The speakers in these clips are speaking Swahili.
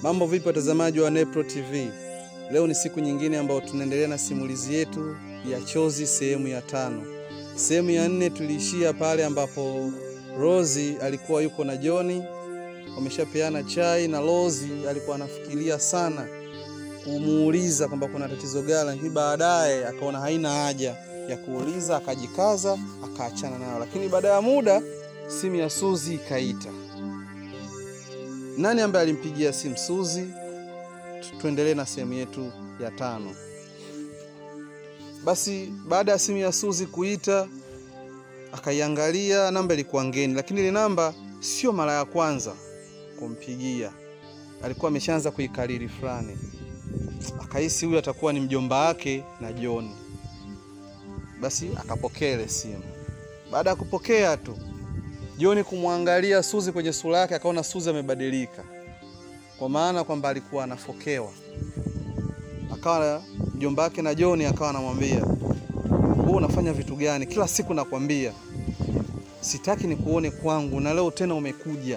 Mambo vipi watazamaji wa Nepro TV? Leo ni siku nyingine ambayo tunaendelea na simulizi yetu ya Chozi sehemu ya tano. Sehemu ya nne tuliishia pale ambapo Rozi alikuwa yuko na Joni, wameshapeana chai na Rozi alikuwa anafikiria sana kumuuliza kwamba kuna tatizo gani, lakini baadaye akaona haina haja ya kuuliza, akajikaza akaachana nayo. Lakini baada ya muda simu ya Suzi ikaita. Nani ambaye alimpigia simu Suzi? Tu- Tuendelee na sehemu yetu ya tano. Basi baada ya simu ya Suzi kuita, akaiangalia, namba ilikuwa ngeni, lakini ile namba sio mara ya kwanza kumpigia, alikuwa ameshaanza kuikariri fulani. Akahisi huyu atakuwa ni mjomba wake na John. Basi akapokea ile simu. Baada ya kupokea tu John kumwangalia Suzi kwenye sura yake, akaona Suzi amebadilika, kwa maana kwamba alikuwa anafokewa. Akawa mjomba wake na John akawa anamwambia, wewe unafanya vitu gani? Kila siku nakwambia sitaki nikuone kwangu, na leo tena umekuja.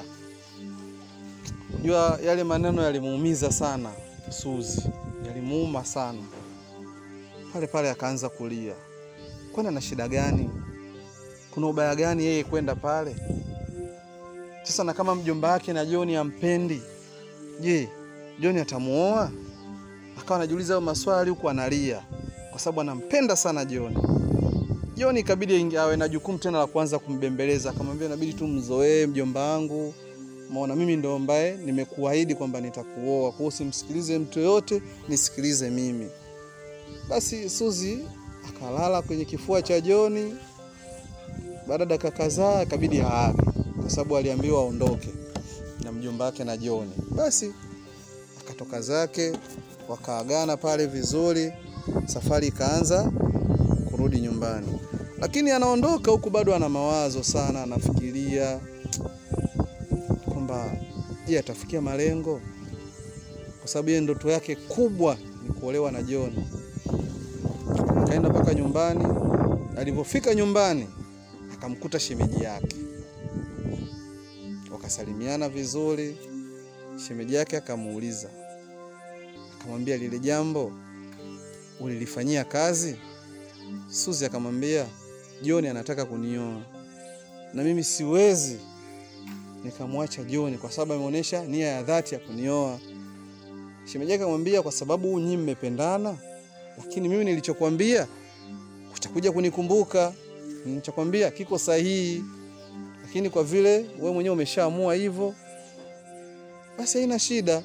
Unajua yale maneno yalimuumiza sana Suzi, yalimuuma sana. Pale pale akaanza kulia, kwani ana shida gani? Kuna ubaya gani yeye kwenda pale? Sasa na kama mjomba wake na Joni ampendi, je, Joni atamuoa? Akawa anajiuliza hayo maswali huku analia, kwa sababu anampenda sana Joni. Joni ikabidi aingi- awe na jukumu tena la kuanza kumbembeleza, akamwambia inabidi tu mzoee mjomba wangu, maona mimi ndo ambaye nimekuahidi kwamba nitakuoa, kwa hiyo usimsikilize mtu yoyote, nisikilize mimi. Basi Suzi akalala kwenye kifua cha Joni. Baada ya dakika kadhaa ikabidi aage, kwa sababu aliambiwa aondoke na mjomba wake na Joni. Basi akatoka zake, wakaagana pale vizuri, safari ikaanza kurudi nyumbani, lakini anaondoka huku bado ana mawazo sana, anafikiria kwamba je, atafikia malengo, kwa sababu yeye ndoto yake kubwa ni kuolewa na John. Akaenda mpaka nyumbani. Alipofika nyumbani, akamkuta shemeji yake, wakasalimiana vizuri. Shemeji yake akamuuliza, akamwambia lile jambo ulilifanyia kazi? Suzi akamwambia John anataka kunioa na mimi siwezi nikamwacha John kwa sababu ameonyesha nia ya dhati ya kunioa. Shemeji yake akamwambia kwa sababu nyinyi mmependana, lakini mimi nilichokwambia utakuja kunikumbuka. Nilichokwambia kiko sahihi, lakini kwa vile wewe mwenyewe umeshaamua hivyo, basi haina shida.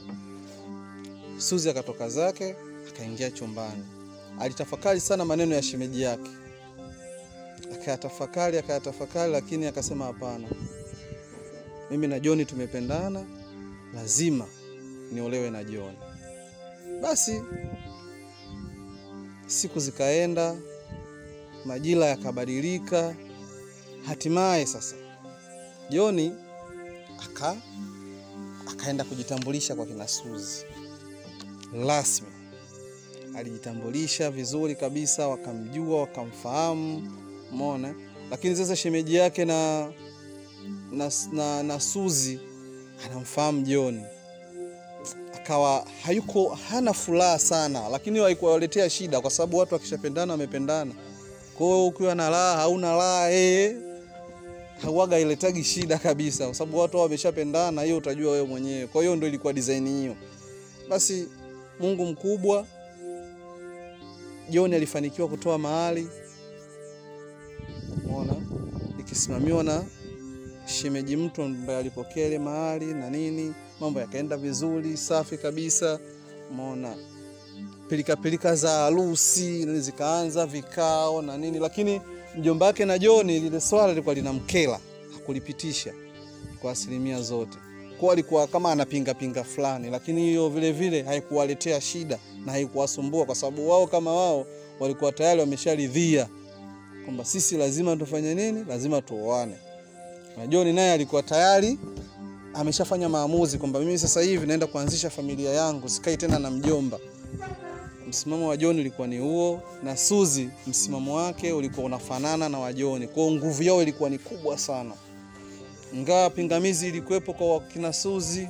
Suzi akatoka zake akaingia chumbani. Alitafakari sana maneno ya shemeji yake, akayatafakari akayatafakari, lakini akasema hapana, mimi na John tumependana, lazima niolewe na John. Basi siku zikaenda, majira yakabadilika, hatimaye sasa John aka akaenda kujitambulisha kwa kina Suzi rasmi. Alijitambulisha vizuri kabisa, wakamjua wakamfahamu, umeona. Lakini sasa shemeji yake na na, na, na Suzi anamfahamu John, akawa hayuko hana furaha sana, lakini haikuwaletea shida, kwa sababu watu wakishapendana wamependana. Kwa hiyo ukiwa na raha hauna raha eh, hauaga iletagi shida kabisa, kwa sababu watu hao wameshapendana, hiyo utajua wewe mwenyewe. Kwa hiyo ndio ilikuwa design hiyo. Basi Mungu mkubwa, John alifanikiwa kutoa mahali, umeona, ikisimamiwa na shemeji mtu ambaye alipokea ile mahali na nini, mambo yakaenda vizuri, safi kabisa, umeona. Pilika pilika za harusi nini zikaanza, vikao na nini, lakini mjomba wake na John lile swala lilikuwa linamkela, hakulipitisha kwa asilimia zote kwa alikuwa kama anapinga pinga fulani, lakini hiyo vile vile haikuwaletea shida na haikuwasumbua, kwa sababu wao kama wao walikuwa tayari wamesharidhia kwamba sisi lazima tufanye nini, lazima tuoane. Na John naye alikuwa tayari ameshafanya maamuzi kwamba mimi sasa hivi naenda kuanzisha familia yangu, sikai tena na mjomba. Msimamo wa John ulikuwa ni huo, na Suzi msimamo wake ulikuwa unafanana na wa John. Kwa hiyo nguvu yao ilikuwa ni kubwa sana, ingawa pingamizi ilikuwepo kwa wakina Suzi,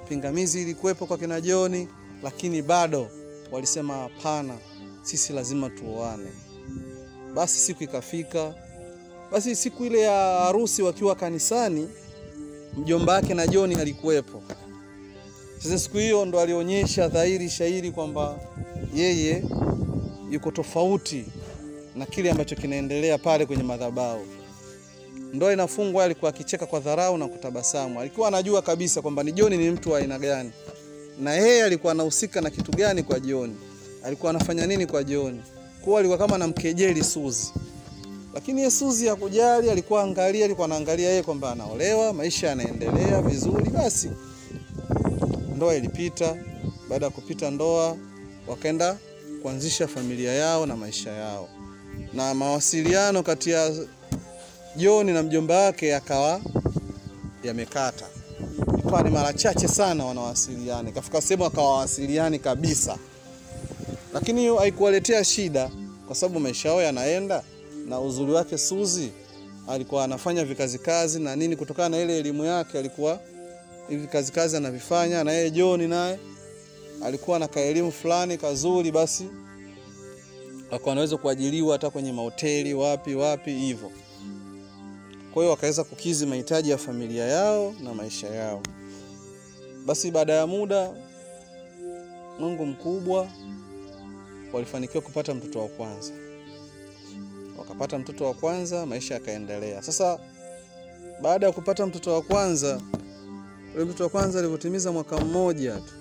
pingamizi ilikuwepo kwa kina Joni, lakini bado walisema hapana, sisi lazima tuoane. Basi siku ikafika. Basi siku ile ya harusi wakiwa kanisani, mjomba wake na Joni alikuwepo. Sasa siku hiyo ndo alionyesha dhahiri shahiri kwamba yeye yuko tofauti na kile ambacho kinaendelea pale kwenye madhabahu. Ndoa inafungwa, alikuwa akicheka kwa dharau na kutabasamu. Alikuwa anajua kabisa kwamba ni Joni ni mtu wa aina gani, na yeye alikuwa anahusika na kitu gani kwa Joni, alikuwa anafanya nini kwa Joni. Kwa alikuwa kama anamkejeli Suzi, lakini yeye Suzi hakujali. Alikuwa angalia, alikuwa anaangalia yeye kwamba anaolewa, maisha yanaendelea vizuri. Basi ndoa ilipita. Baada ya kupita ndoa, wakaenda kuanzisha familia yao na maisha yao, na mawasiliano kati ya Joni na mjomba wake yakawa yamekata. Ikawa ni mara chache sana wanawasiliana, ikafika sehemu akawawasiliani kabisa, lakini hiyo haikuwaletea shida, kwa sababu maisha yao yanaenda. Na uzuri wake Suzi alikuwa anafanya vikazikazi na nini, kutokana na ile elimu yake alikuwa hivi kazi kazi anavifanya, na yeye Joni naye alikuwa na kaelimu fulani kazuri, basi akawa anaweza kuajiliwa hata kwenye mahoteli wapi wapi hivyo. Kwa hiyo wakaweza kukizi mahitaji ya familia yao na maisha yao. Basi baada ya muda, Mungu mkubwa, walifanikiwa kupata mtoto wa kwanza. Wakapata mtoto wa kwanza, maisha yakaendelea. Sasa baada ya kupata mtoto wa kwanza, ule mtoto wa kwanza alivyotimiza mwaka mmoja tu,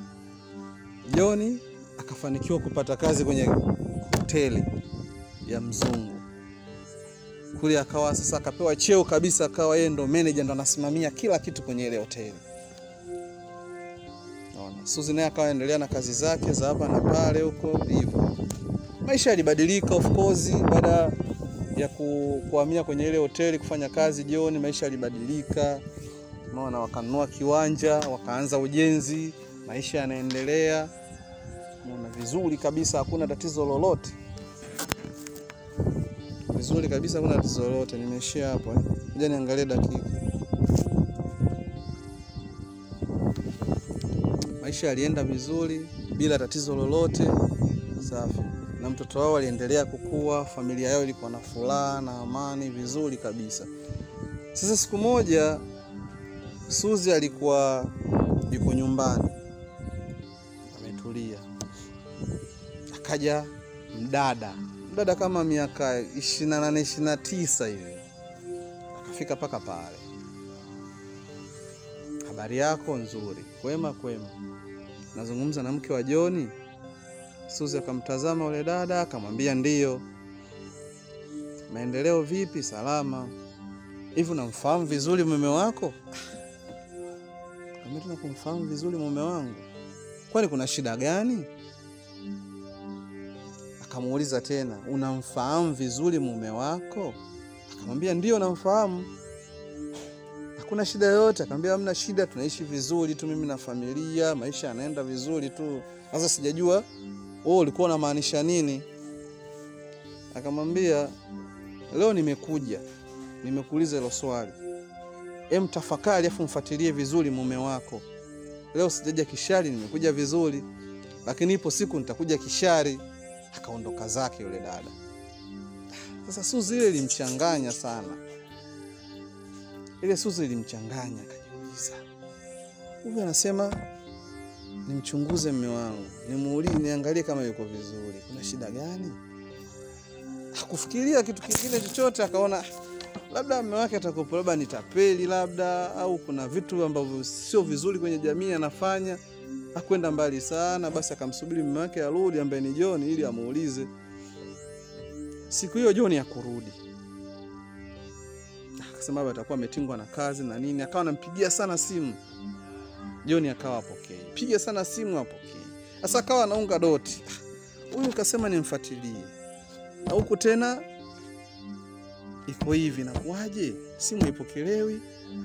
Joni akafanikiwa kupata kazi kwenye hoteli ya mzungu kule akawa sasa akapewa cheo kabisa, akawa yeye ndo manager, ndo anasimamia kila kitu kwenye ile hoteli. Naona Suzi naye akawa endelea na kazi zake za hapa na pale huko hivyo. Maisha yalibadilika of course, baada ya ku, kuhamia kwenye ile hoteli kufanya kazi jioni, maisha yalibadilika. Unaona, wakanunua kiwanja, wakaanza ujenzi, maisha yanaendelea. Unaona vizuri kabisa, hakuna tatizo lolote vizuri kabisa, kuna tatizo lolote. Nimeishia hapo eh. Ngoja niangalie dakika. Maisha yalienda vizuri bila tatizo lolote, safi, na mtoto wao aliendelea kukua, familia yao ilikuwa na furaha na amani, vizuri kabisa. Sasa siku moja Suzi alikuwa yuko nyumbani ametulia, akaja mdada dada kama miaka ishirini na nane ishirini na tisa hivi akafika mpaka pale. Habari yako? Nzuri. Kwema kwema. Nazungumza na mke wa Joni. Suzi akamtazama yule dada akamwambia ndiyo. Maendeleo vipi? Salama. Hivi unamfahamu vizuri mume wako? Kama kumfahamu vizuri mume wangu, kwani kuna shida gani? Akamuuliza tena, unamfahamu vizuri mume wako? Akamwambia ndio, namfahamu. Hakuna shida yoyote? Akamwambia hamna shida, tunaishi vizuri tu, mimi na familia, maisha yanaenda vizuri tu. Sasa sijajua wewe ulikuwa unamaanisha nini? Akamwambia leo nimekuja, nimekuuliza hilo swali, em, tafakari afu mfuatilie vizuri mume wako. Leo sijaja kishari, nimekuja vizuri, lakini ipo siku nitakuja kishari. Akaondoka zake yule dada. Sasa Suzi ile ilimchanganya sana, ile Suzi ilimchanganya, akajiuliza, huyu anasema nimchunguze mme wangu, nimuulize, niangalie kama yuko vizuri, kuna shida gani? Hakufikiria kitu kingine chochote, akaona labda mme wake atakopo, labda ni tapeli, labda au kuna vitu ambavyo sio vizuri kwenye jamii anafanya Hakwenda mbali sana, basi akamsubiri mume wake arudi, ambaye ni Joni, ili amuulize. Siku hiyo Joni hakurudi, akasema baba atakuwa ametingwa na kazi na nini. Akawa anampigia sana simu Joni, akawa apokei, piga sana simu apokei. Sasa akawa anaunga doti, huyu kasema nimfuatilie, na huku tena iko hivi, nakuaje? Simu haipokelewi.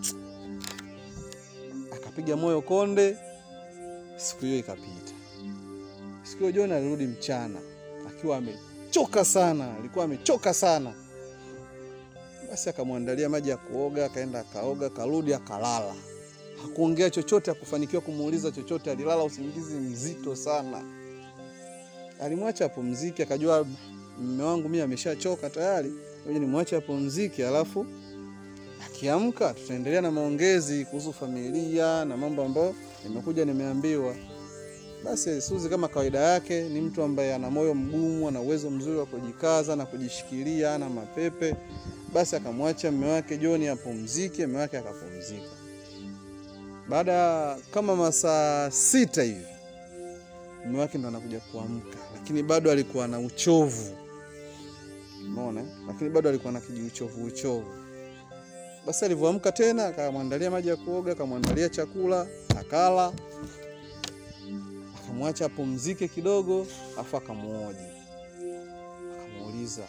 Akapiga moyo konde. Siku hiyo ikapita. Siku hiyo Joni alirudi mchana akiwa amechoka sana, alikuwa amechoka sana. Basi akamwandalia maji ya kuoga, akaenda akaoga, karudi akalala, hakuongea chochote, hakufanikiwa kumuuliza chochote. Alilala usingizi mzito sana. Alimwacha apumzike, akajua mume wangu mimi ameshachoka tayari, ngoja nimwache apumzike, alafu akiamka tutaendelea na maongezi kuhusu familia na mambo ambayo nimekuja nimeambiwa. Basi Suzi kama kawaida yake ni mtu ambaye ana moyo mgumu, ana uwezo mzuri wa kujikaza na kujishikilia, ana mapepe. Basi akamwacha mume wake John apumzike, mume wake akapumzika. Baada ya kama masaa sita hivi mume wake ndo anakuja kuamka, lakini bado alikuwa na uchovu, umeona, lakini bado alikuwa na kijiuchovu uchovu. Basi alivyoamka tena, akamwandalia maji ya kuoga, akamwandalia chakula, akala akamwacha apumzike kidogo, afu akamuoji, akamuuliza,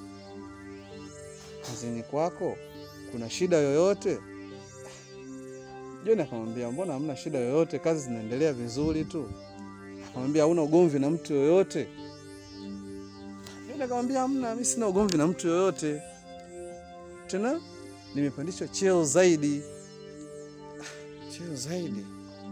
kazini kwako kuna shida yoyote? John akamwambia, mbona hamna shida yoyote, kazi zinaendelea vizuri tu. Akamwambia, hauna ugomvi na mtu yoyote? John akamwambia, hamna, mimi sina ugomvi na mtu yoyote, tena nimepandishwa cheo zaidi. Cheo zaidi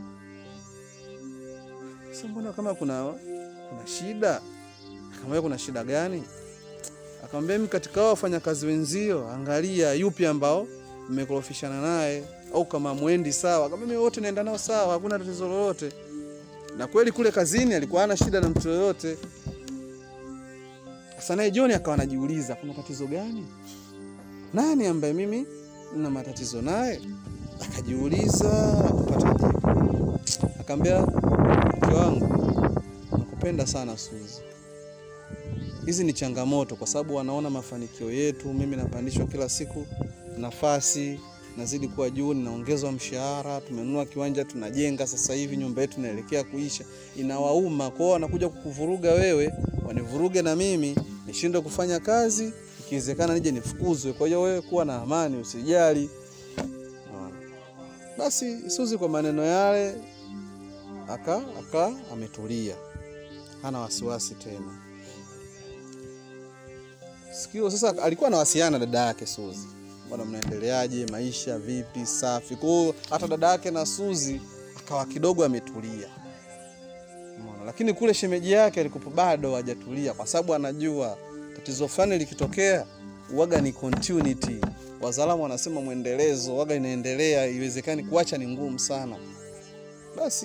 sasa mbona kama kuna kuna shida? Akamwambia kuna shida gani? Akamwambia mimi katika hao wafanyakazi wenzio, angalia yupi ambao mmekorofishana naye au kama mwendi sawa. Akamwambia mimi wote naenda nao sawa, hakuna tatizo lolote. Na kweli kule kazini alikuwa hana shida na mtu yoyote. Sasa naye John akawa anajiuliza kuna tatizo gani? Nani ambaye mimi nina matatizo naye? Akajiuliza, akapata jibu. Akamwambia mke wangu, nakupenda sana Suzi. Hizi ni changamoto, kwa sababu wanaona mafanikio yetu. Mimi napandishwa kila siku nafasi, nazidi kuwa juu, ninaongezwa mshahara, tumenunua kiwanja, tunajenga sasa hivi, nyumba yetu inaelekea kuisha. Inawauma kwao, wanakuja kukuvuruga wewe, wanivuruge na mimi nishindwe kufanya kazi, ikiwezekana nije nifukuzwe. Kwa hiyo wewe kuwa na amani, usijali. Basi Suzi kwa maneno yale aka aka ametulia, hana wasiwasi tena. Sikio sasa, alikuwa anawasiliana na dada yake Suzi, bwana, mnaendeleaje, maisha vipi? Safi. Kwa hiyo hata dada yake na Suzi akawa kidogo ametulia, umeona. Lakini kule shemeji yake alikuwa bado hajatulia, kwa sababu anajua tatizo fulani likitokea uwaga ni continuity. Wazalamu wanasema mwendelezo, waga inaendelea, iwezekani kuacha ni ngumu sana. Basi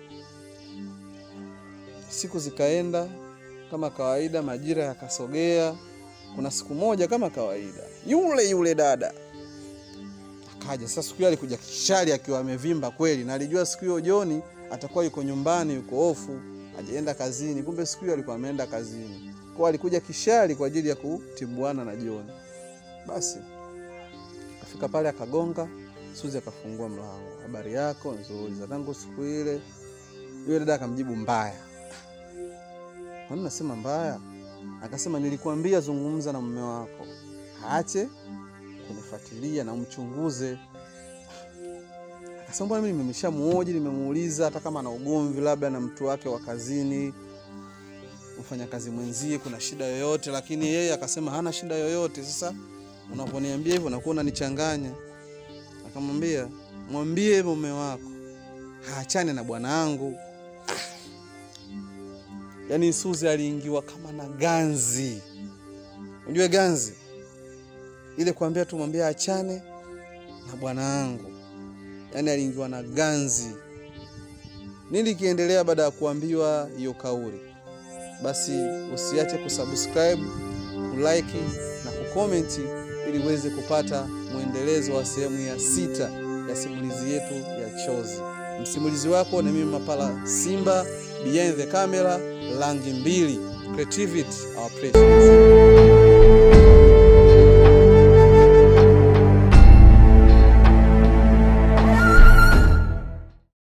siku zikaenda kama kawaida, majira yakasogea. Kuna siku moja kama kawaida, yule yule dada akaja. Sasa siku hiyo alikuja kishari akiwa amevimba kweli, na alijua siku hiyo Joni atakuwa yuko nyumbani, yuko ofu, hajaenda kazini. Kumbe siku hiyo alikuwa ameenda kazini, kwa alikuja kishari kwa ajili ya kutibuana na Joni. Basi akafika pale akagonga, Suzi akafungua mlango. Habari yako? Nzuri. za tangu siku ile. Yule dada akamjibu mbaya. Kwani nasema mbaya? Akasema nilikuambia zungumza na mume wako, aache kunifuatilia na umchunguze. Akasema bwana, mimi nimeshamuoji, nimemuuliza hata kama ana ugomvi labda na mtu wake wa kazini, mfanyakazi mwenzie, kuna shida yoyote, lakini yeye akasema hana shida yoyote. Sasa unaponiambia hivyo nakuwa unanichanganya. Akamwambia mwambie mume wako haachane na bwana wangu. Yaani Suzi aliingiwa kama na ganzi. Unajua ganzi ile, kuambia tu mwambie achane na bwana wangu, yaani aliingiwa na ganzi. Nini kiendelea baada ya kuambiwa hiyo kauli? Basi usiache kusubscribe, kulike na kukomenti ili uweze kupata mwendelezo wa sehemu ya sita ya simulizi yetu ya Chozi. Msimulizi wako ni mimi Mapala Simba, behind the camera Langi Mbili, creativity our precious.